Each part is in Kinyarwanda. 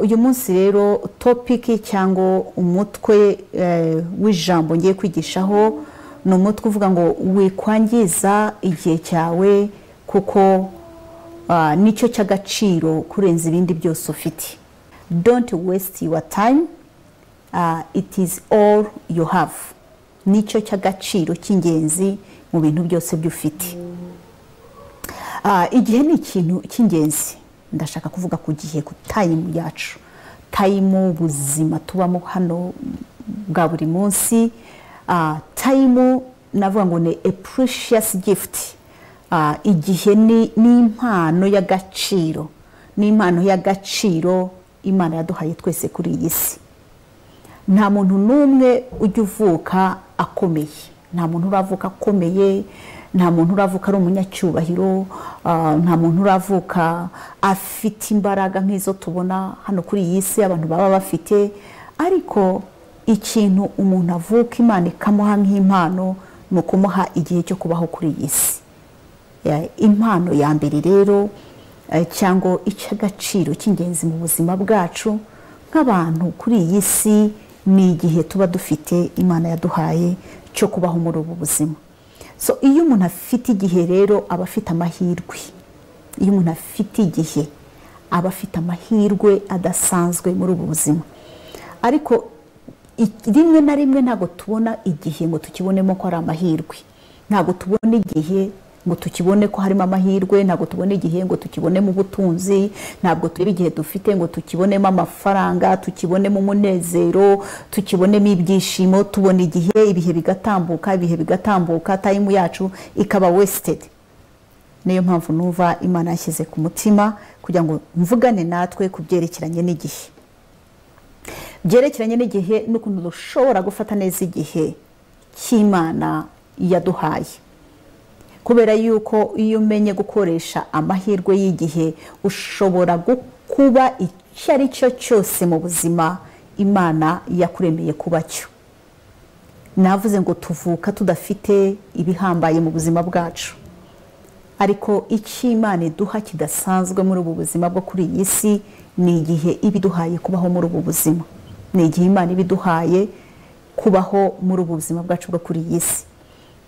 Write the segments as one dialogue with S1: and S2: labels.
S1: uyu munsi rero topiki cyangwa umutwe w'ijambo ngiye kwigishaho ni umutwe uvuga ngo wikwangiza igihe cyawe kuko nicyo cy'agaciro kurenza ibindi byose ufite don't waste your time it is all you have nicyo cy'agaciro cy'ingenzi mu bintu byose by'ufite igihe ni ikintu cy'ingenzi ndashaka kuvuga ku gihe ku tayimu yacu tayimu ubuzima tubamo hano bwa buri munsi tayimu navuga ngo ni precious gift igihe ni impano y'agaciro ni impano y'agaciro imana yaduhaye twese kuri iyi si nta muntu n'umwe ujya uvuka akomeye nta muntu uravuka akomeye nta muntu uravuka ari umunyacyubahiro nta muntu uravuka afite imbaraga nk'izo tubona hano kuri iyi si abantu baba bafite ariko ikintu umuntu avuka imana ikamuha nk'impano ni ukumuha igihe cyo kubaho kuri iyi si impano ya mbere rero cyangwa icy'agaciro cy'ingenzi mu buzima bwacu nk'abantu kuri iyi si ni igihe tuba dufite imana yaduhaye cyo kubaho muri ubu buzima so iyo umuntu afite igihe rero aba afite amahirwe iyo umuntu afite igihe aba afite amahirwe adasanzwe muri ubu buzima ariko rimwe na rimwe ntabwo tubona igihe ngo tukibonemo ko ari amahirwe ntabwo tubona igihe ngo tukibone ko harimo amahirwe ntabwo tubona igihe ngo tukibonemo ubutunzi ntabwo tubona igihe dufite ngo tukibonemo amafaranga tukibonemo umunezero tukibonemo ibyishimo tubona igihe ibihe bigatambuka ibihe bigatambuka tayimu yacu ikaba wesitedi niyo mpamvu numva imana yashyize ku mutima kugira ngo mvugane natwe ku byerekeranye n'igihe byerekeranye n'igihe n'ukuntu dushobora gufata neza igihe cy'imana yaduhaye kubera yuko iyo umenye gukoresha amahirwe y'igihe ushobora kuba icyo ari cyo cyose mu buzima imana yakuremeye kuba cyo navuze ngo tuvuka tudafite ibihambaye mu buzima bwacu ariko icyo imana iduha kidasanzwe muri ubu buzima bwo kuri iyi si ni igihe iba iduhaye kubaho muri ubu buzima ni igihe imana iba iduhaye kubaho muri ubu buzima bwacu bwo kuri iyi si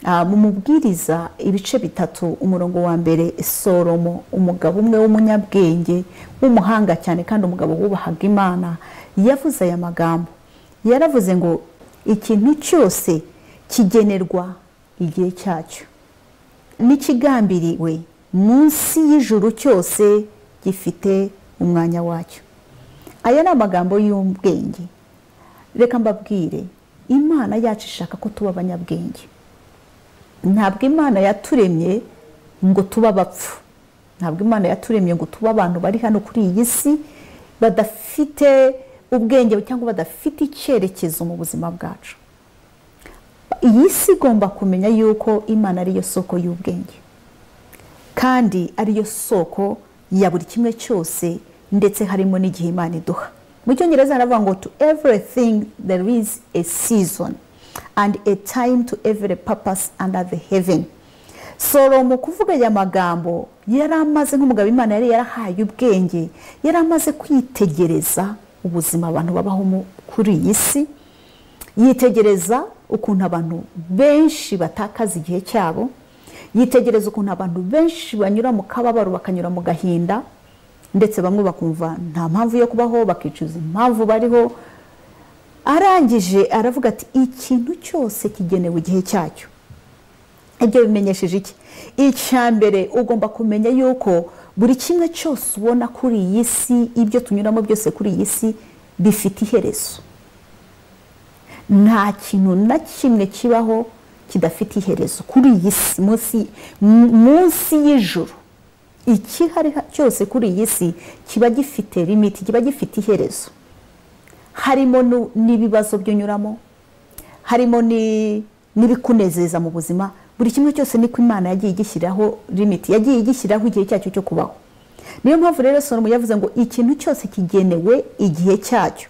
S1: mu mubwiriza ibice bitatu umurongo wa mbere soromo umugabo umwe w'umunyabwenge w'umuhanga cyane kandi umugabo wubahaga imana yavuze aya magambo yaravuze ngo ikintu cyose kigenerwa igihe cyacyo n'ikigambiriwe munsi y'ijuru cyose gifite umwanya wacyo aya ni amagambo y'ubwenge reka mbabwire imana yacu ishaka ko tuba abanyabwenge ntabwo imana yaturemye ngo tube abapfu ntabwo imana yaturemye ngo tube abantu bari hano kuri iyi si badafite ubwenge cyangwa badafite icyerekezo mu buzima bwacu iyi si igomba kumenya yuko imana ariyo soko y'ubwenge kandi ariyo soko ya buri kimwe cyose ndetse harimo n'igihe imana iduha mu cyongereza haravuga ngo to everything there is a season and a time to every purpose under the heaven soromo kuvuga aya magambo yari amaze nk'umugabo imana yari yarahaye ubwenge yari amaze kwitegereza ubuzima abantu babaho kuri iyi si yitegereza ukuntu abantu benshi batakaza igihe cyabo yitegereza ukuntu abantu benshi banyura mu kababaro bakanyura mu gahinda ndetse bamwe bakumva nta mpamvu yo kubaho bakicuza impamvu bariho arangije aravuga ati ikintu cyose kigenewe igihe cyacyo ibyo bimenyesheje iki icya mbere ugomba kumenya yuko buri kimwe cyose ubona kuri iyi si ibyo tunyuramo byose kuri iyi si bifite iherezo nta kintu na kimwe kibaho kidafite iherezo kuri iyi si munsi y'ijoro ikihari cyose kuri iyi si kiba gifite limiti kiba gifite iherezo harimo nu- n'ibibazo byunyuramo harimo ni- n'ibikunezeza mu buzima buri kimwe cyose niko imana yagiye igishyiraho limiti yagiye igishyiraho igihe cyacyo cyo kubaho niyo mpamvu rero soromo yavuze ngo ikintu cyose kigenewe igihe cyacyo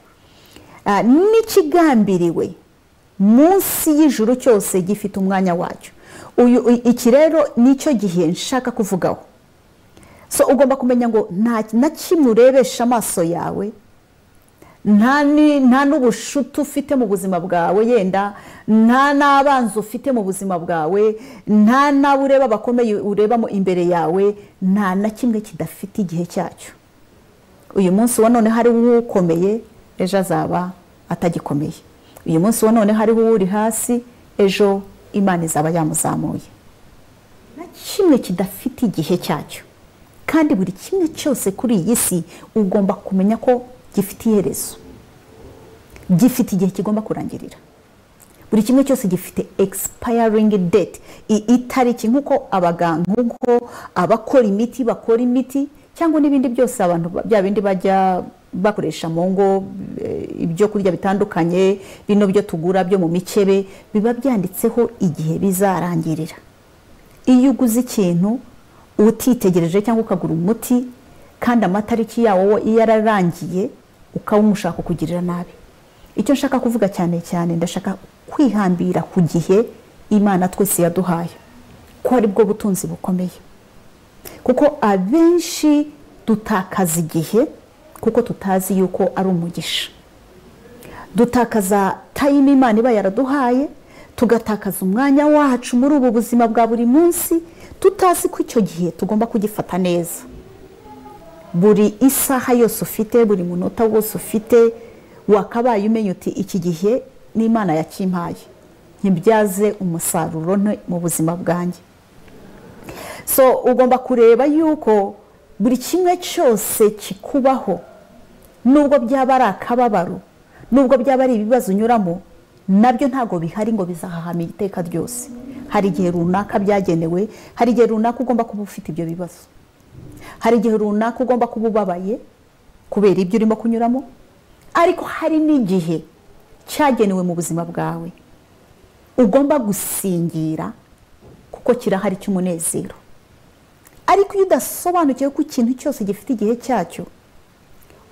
S1: Ah, n'ikigambiriwe munsi y'ijuru cyose gifite umwanya wacyo uyu i- iki rero nicyo gihe nshaka kuvugaho so ugomba kumenya ngo nta na kimwe urebesha amaso yawe nta ni- nta n'ubushuti ufite mu buzima bwawe yenda nta n'abanzi ufite mu buzima bwawe nta n'abo ureba bakomeye urebamo imbere yawe nta na kimwe kidafite igihe cyacyo uyu munsi wa none hariho uwukomeye ejo azaba atagikomeye uyu munsi wa none hariho uwuri hasi ejo imana izaba yamuzamuye na kimwe kidafite igihe cyacyo kandi buri kimwe cyose kuri iyi si ugomba kumenya ko gifite iherezo gifite igihe kigomba kurangirira buri kimwe cyose gifite egisipayaringi deti itariki nk'uko abaganga nk'uko abakora imiti bakora imiti cyangwa n'ibindi byose abantu ba- bya bindi bajya bakoresha mu ngo eh, ibyo kurya bitandukanye bino byo tugura byo mu mikebe biba byanditseho igihe bizarangirira iyo uguze ikintu utitegereje cyangwa ukagura umuti kandi amatariki yawo iyo yararangiye ukawumushaka kukugirira nabi icyo nshaka kuvuga cyane cyane ndashaka kwihambira ku gihe imana twese yaduhaye ko ari bwo butunzi bukomeye kuko abenshi dutakaza igihe kuko tutazi yuko ari umugisha dutakaza tayime imana iba yaraduhaye tugatakaza umwanya wacu muri ubu buzima bwa buri munsi tutazi ko icyo gihe tugomba kugifata neza buri isaha yose ufite buri munota wose ufite wakabaye umenya uti iki gihe n'imana yakimpaye ntibyaze umusaruro nte mu buzima bwanjye so ugomba kureba yuko buri kimwe cyose kikubaho nubwo byaba ari akababaro nubwo byaba ari ibibazo unyuramo nabyo ntabwo bihari ngo bizahahama iteka ryose hari igihe runaka byagenewe hari igihe runaka ugomba kuba ufite ibyo bibazo hari igihe runaka ugomba kuba ubabaye kubera ibyo urimo kunyuramo ariko hari n'igihe cyagenewe mu buzima bwawe ugomba gusingira kuko kirahari cy'umunezero ariko iyo udasobanukiwe ko ikintu cyose gifite igihe cyacyo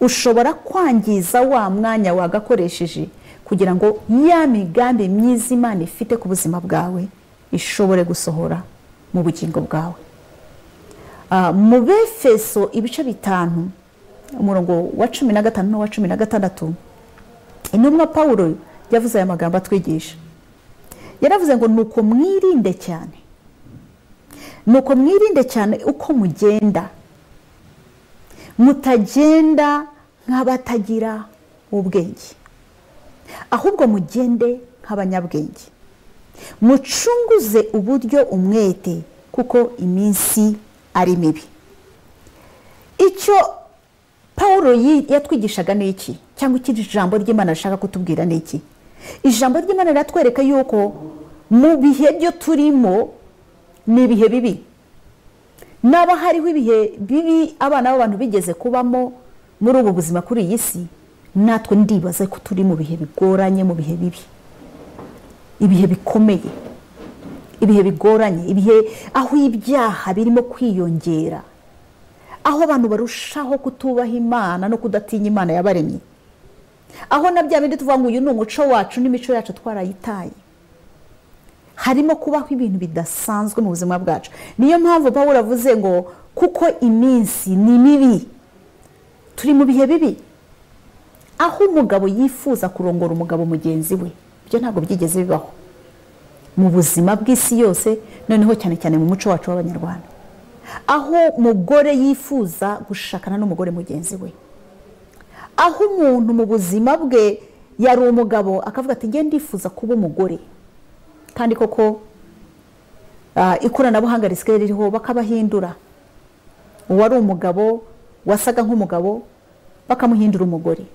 S1: ushobora kwangiza wa mwanya wagakoresheje kugira ngo ya migambi myiza imana ifite ku buzima bwawe ishobore gusohora mu bugingo bwawe Ah, mu befeso ibice bitanu umurongo wa cumi na gatanu n'uwa cumi na gatandatu intumwa pawulo yavuze aya magambo atwigisha yaravuze ngo nuko mwirinde cyane nuko mwirinde cyane uko mugenda mutagenda nk'abatagira ubwenge ahubwo mugende nk'abanyabwenge mucunguze uburyo umwete kuko iminsi ari mibi icyo paul yi- yatwigishaga ni iki cyangwa iki ijambo ry'imana rishaka kutubwira ni iki ijambo ry'imana riratwereka yuko mu bihe byo turimo ni ibihe bibi naba hariho ibihe bibi abana b'abantu bigeze kubamo muri ubu buzima kuri iyi si natwe ndibaza ko turi mu bihe bigoranye mu bihe bibi ibihe bikomeye ibihe bigoranye ibihe aho ibyaha birimo kwiyongera aho abantu barushaho kutubaha imana no kudatinya imana yabaremye aho na bya bindi tuvuga ngo uyu ni umuco wacu n'imico yacu twarayitaye harimo kubaho ibintu bidasanzwe mu buzima bwacu niyo mpamvu pawulo avuze ngo kuko iminsi ni mibi turi mu bihe bibi aho umugabo yifuza kurongora umugabo mugenzi we ibyo ntabwo byigeze bibaho mu buzima bw'isi yose noneho cyane cyane mu muco wacu w'abanyarwanda aho umugore yifuza gushakana n'umugore mugenzi we aho umuntu mu buzima bwe yari umugabo akavuga ati ngende ndifuza kuba umugore kandi koko ah, ikoranabuhanga risigaye ririho bakabahindura uwari umugabo wasaga nk'umugabo bakamuhindura umugore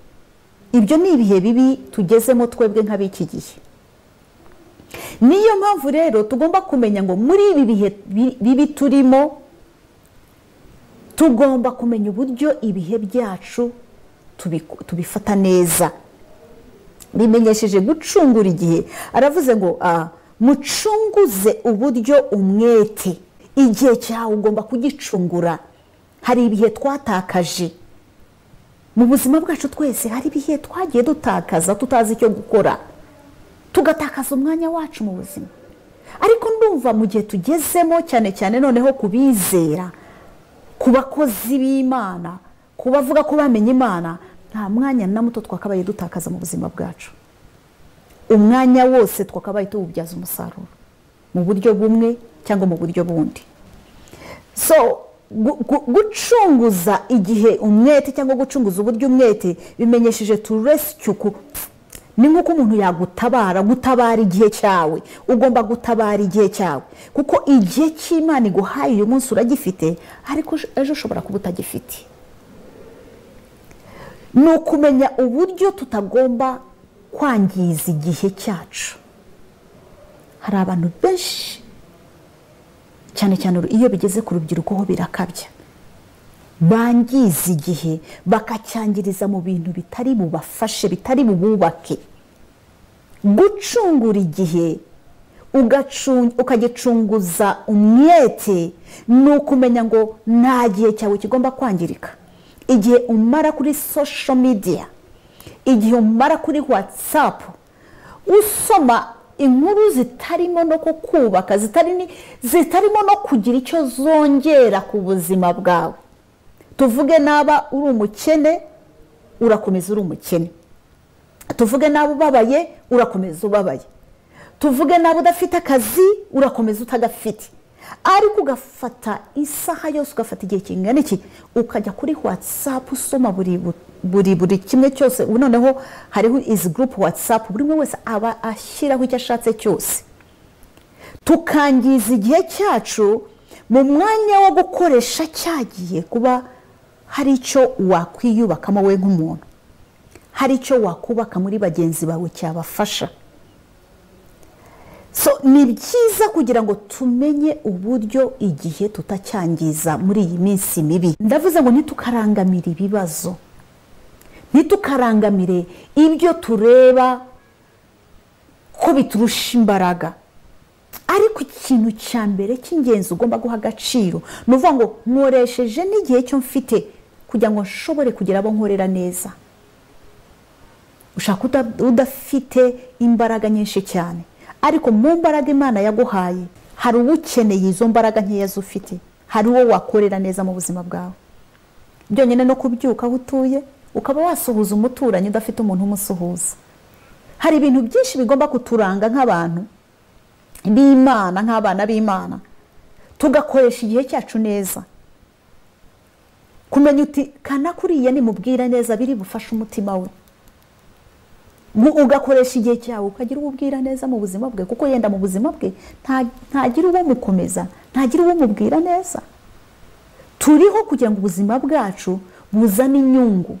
S1: ibyo ni ibihe bibi tugezemo twebwe nk'ab'iki gihe niyo mpamvu rero tugomba kumenya ngo muri ibi bihe bi- bibi turimo tugomba kumenya uburyo ibihe byacu tubiku- tubifata neza bimenyesheje gucungura igihe aravuze ngo "Ah, mucunguze uburyo umwete igihe cyawe ugomba kugicungura hari ibihe twatakaje mu buzima bwacu twese hari ibihe twagiye dutakaza tutazi icyo gukora tugatakaza umwanya wacu mu buzima ariko ndumva mu gihe tugezemo cyane cyane noneho ku bizera ku bakozi b'imana ku bavuga ko bamenye imana nta mwanya na muto twakabaye dutakaza mu buzima bwacu umwanya wose twakabaye tuwubyaza umusaruro mu buryo bumwe cyangwa mu buryo bundi so gu- gu- gucunguza igihe umwete cyangwa gucunguza uburyo umwete bimenyesheje tu rescue ku- ni nk'uko umuntu yagutabara gutabara igihe cyawe ugomba gutabara igihe cyawe kuko igihe cy'imana iguhaye uyu munsi uragifite ariko ejo- ejo ushobora kuba utagifite ni ukumenya uburyo tutagomba kwangiza igihe cyacu hari abantu benshi cyane cyane iyo bigeze ku rubyiruko ho birakabya bangiza igihe bakacyangiriza mu bintu bitari bubafashe bitari bububake gucungura igihe ugacu- ukagicunguza umwete ni ukumenya ngo nta gihe cyawe kigomba kwangirika igihe umara kuri social media igihe umara kuri watsapu usoma inkuru zitarimo no kukubaka zitari ni- zitarimo no kugira icyo zongera ku buzima bwawe tuvuge naba uri umukene urakomeza uri umukene tuvuge naba ubabaye urakomeza ubabaye tuvuge naba udafite akazi urakomeza utagafite ariko ugafata isaha yose ugafata igihe kingana iki ukajya kuri watsapu usoma buri bu- buri buri kimwe cyose ubu noneho hariho izi gurupu watsapu buri umwe wese aba ashyiraho icyo ashatse cyose tukangiza igihe cyacu mu mwanya wo gukoresha cyagiye kuba hari icyo wakwiyubakamo we nk'umuntu hari icyo wakubaka muri bagenzi bawe cyabafasha so ni byiza kugira ngo tumenye uburyo igihe tutacyangiza muri iyi minsi mibi ndavuze ngo ntitukarangamire ibibazo ntitukarangamire ibyo tureba ko biturusha imbaraga ariko ikintu cya mbere cy'ingenzi ugomba guha agaciro ni ukuvuga ngo nkoresheje n'igihe cyo mfite kugira ngo nshobore kugira abo nkorera neza ushaka uda- udafite imbaraga nyinshi cyane ariko mu mbaraga imana yaguhaye hari uwo ukeneye izo mbaraga nkeya z'ufite hari uwo wakorera neza mu buzima bwawe byonyine no kubyuka aho utuye ukaba wasuhuza umuturanyi udafite umuntu umusuhuza hari ibintu byinshi bigomba kuturanga nk'abantu b'imana nk'abana b'imana tugakoresha igihe cyacu neza kumenya uti kana kuriya nimubwira neza biri bufashe umutima we Mu- ugakoresha igihe cyawe ukagira uwo ubwira neza mu buzima bwe kuko yenda mu buzima bwe nta- ntagira uwo mukomeza ntagira uwo mubwira neza turiho kugira ngo ubuzima bwacu buzane inyungu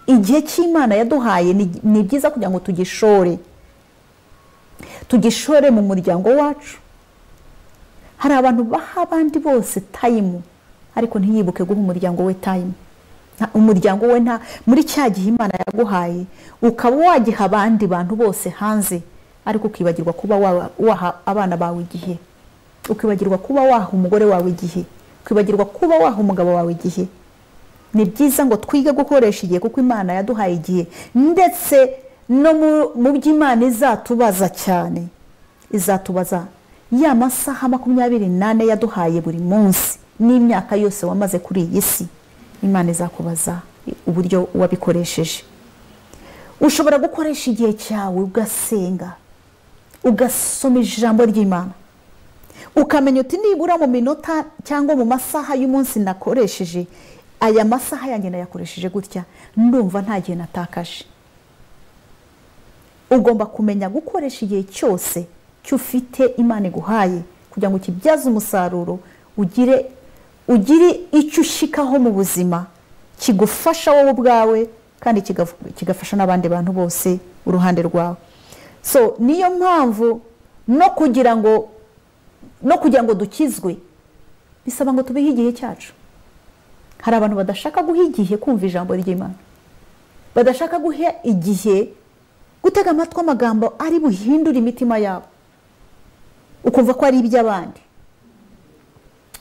S1: igihe cy'imana yaduhaye ni- ni byiza kugira ngo tugishore tugishore mu muryango wacu hari abantu baha abandi bose tayimu ariko ntiyibuke guha umuryango we tayimu Nta- umuryango we nta muri cya gihe imana yaguhaye ukaba wagiha abandi bantu bose hanze ariko ukibagirwa kuba wa- waha abana bawe igihe ukibagirwa kuba waha umugore wawe igihe ukibagirwa kuba waha umugabo wawe igihe ni byiza ngo twige gukoresha igihe kuko imana yaduhaye igihe ndetse no mu- mu by'imana izatubaza cyane izatubaza ya masaha makumyabiri n'ane yaduhaye buri munsi n'imyaka yose wamaze kuri iyi si imana izakubaza uburyo wabikoresheje ushobora gukoresha igihe cyawe ugasenga ugasoma ijambo ry'imana ukamenya uti nibura mu minota cyangwa mu masaha y'umunsi nakoresheje aya masaha yanjye nayakoresheje gutya ndumva nta gihe natakaje ugomba kumenya gukoresha igihe cyose cy'ufite imana iguhaye kugira ngo ukibyaze umusaruro ugire ugire icyo ushikaho mu buzima kigufasha wowe ubwawe kandi kigaf- kigafasha n'abandi bantu bose uruhande rwawe so niyo mpamvu no kugira ngo no kugira ngo dukizwe bisaba ngo tubihe igihe cyacu hari abantu badashaka guha igihe kumva ijambo ry'imana badashaka guha igihe gutega amatwi amagambo ari buhindure imitima yabo ukumva ko ari iby'abandi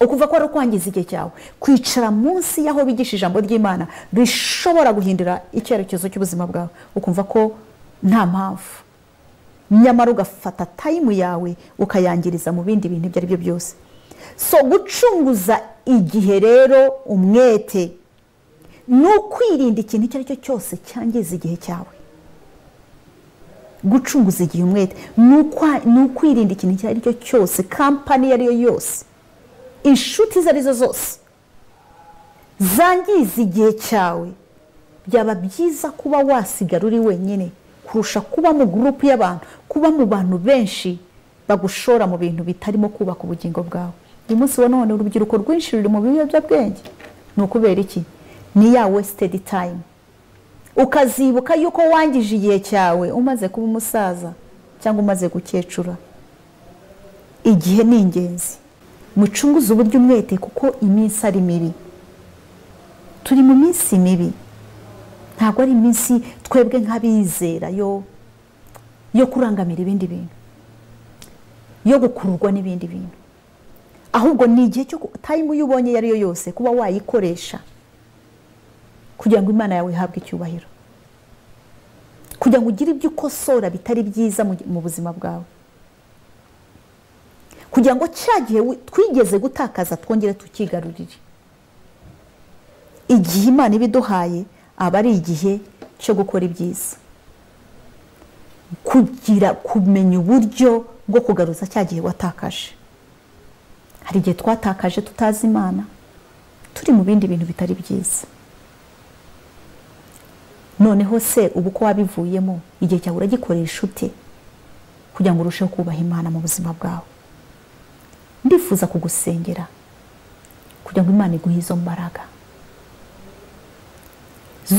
S1: ukuva ko ari ukwangiza igihe cyawe kwicara munsi y'aho bigisha ijambo ry'imana rishobora guhindura icyerekezo cy'ubuzima bwawe ukumva ko nta mpamvu nyamara ugafata tayimu yawe ukayangiriza mu bindi bintu ibyo ari byo byose so gucunguza igihe rero umwete ni ukwirinda ikintu icyo ari cyo cyose cyangiza igihe cyawe gucunguza igihe umwete ni ukwirinda ikintu icyo ari cyo cyose kampani iyo ari yo yose inshuti izo ari zo zose zangiza igihe cyawe byaba byiza kuba wasigara uri wenyine kurusha kuba mu gurupu y'abantu kuba mu bantu benshi bagushora mu bintu bitarimo kubaka ubugingo bwawe uyu munsi wa none urubyiruko rwinshi ruri mu biyobyabwenge ni ukubera iki ni ya wesitedi tayimu ukazibuka yuko wangije igihe cyawe umaze kuba umusaza cyangwa umaze gukecura igihe ni ingenzi mucunguze uburyo umwete kuko iminsi ari mibi turi mu minsi mibi ntabwo ari iminsi twebwe nk'abizera yo yo kurangamira ibindi bintu yo gukururwa n'ibindi bintu ahubwo ni igihe cyo tayimu iyo ubonye iyo ari yo yose kuba wayikoresha kugira ngo imana yawe ihabwe icyubahiro kugira ngo ugire ibyo ukosora bitari byiza mu buzima bwawe kugira ngo cya gihe twigeze gutakaza twongere tukigarurire igihe imana ibiduhaye aba ari igihe cyo gukora ibyiza kugira kumenya uburyo bwo kugaruza cya gihe watakaje hari igihe twatakaje tutazi imana turi mu bindi bintu bitari byiza noneho se ubu ko wabivuyemo igihe cyawe uragikoresha ute kugira ngo urusheho kubaha imana mu buzima bwawe ndifuza kugusengera kugira ngo imana iguhe izo mbaraga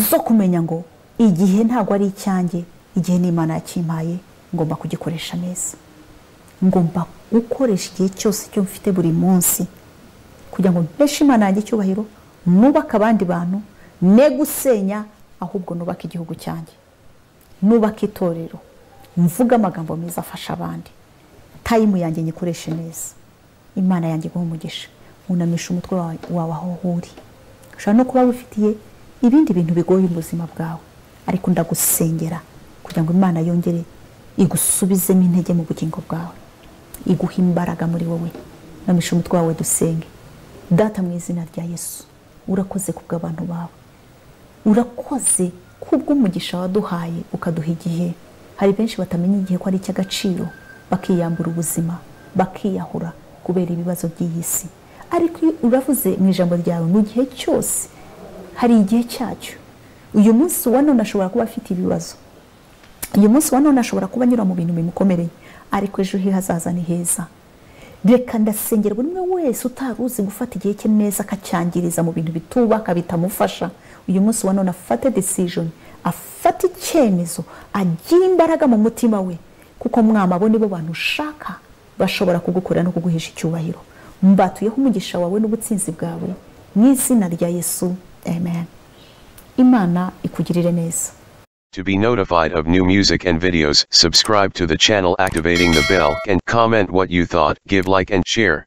S1: zo kumenya ngo igihe ntabwo ari icyanjye igihe n'imana yakimpaye ngomba kugikoresha neza ngomba gukoresha igihe cyose cyo mfite buri munsi kugira ngo mpeshe imana yanjye icyubahiro nubake abandi bantu ne gusenya ahubwo nubake igihugu cyanjye nubake itorero mvuge amagambo meza afasha abandi tayimu yanjye nyikoreshe neza imana yanjye iguha umugisha unamisha umutwe wawe aho uri ushobora no kuba wifitiye ibindi bintu bigoye ubuzima bwawe ariko ndagusengera kugira ngo imana yongere igusubizemo intege mu bugingo bwawe iguhe imbaraga muri wowe unamisha umutwe wawe dusenge data mu izina rya yesu urakoze ku bw'abantu bawe urakoze kubw'umugisha waduhaye ukaduha igihe hari benshi batamenya igihe ko ari icy'agaciro bakiyambura ubuzima bakiyahura kubera ibibazo by'iyi si ariko uravuze mu ijambo ryawe mu gihe cyose hari igihe cyacyo uyu munsi wa none ashobora kuba afite ibibazo uyu munsi wa none ashobora kuba anyura mu bintu bimukomereye ariko ejo he hazaza ni heza reka ndasengera buri umwe wese utari uzi gufata igihe cye neza akacyangiriza mu bintu bitubaka bitamufasha uyu munsi wa none afate desijoni afate icyemezo agira imbaraga mu mutima we kuko mwama abo nibo bantu ushaka bashobora kugukorera no kuguhesha icyubahiro mbatuyeho umugisha wawe n'ubutsinzi bwawe mu izina rya yesu amen imana ikugirire neza
S2: To be notified of new music and videos, subscribe to the channel activating the bell and comment what you thought, give like and share.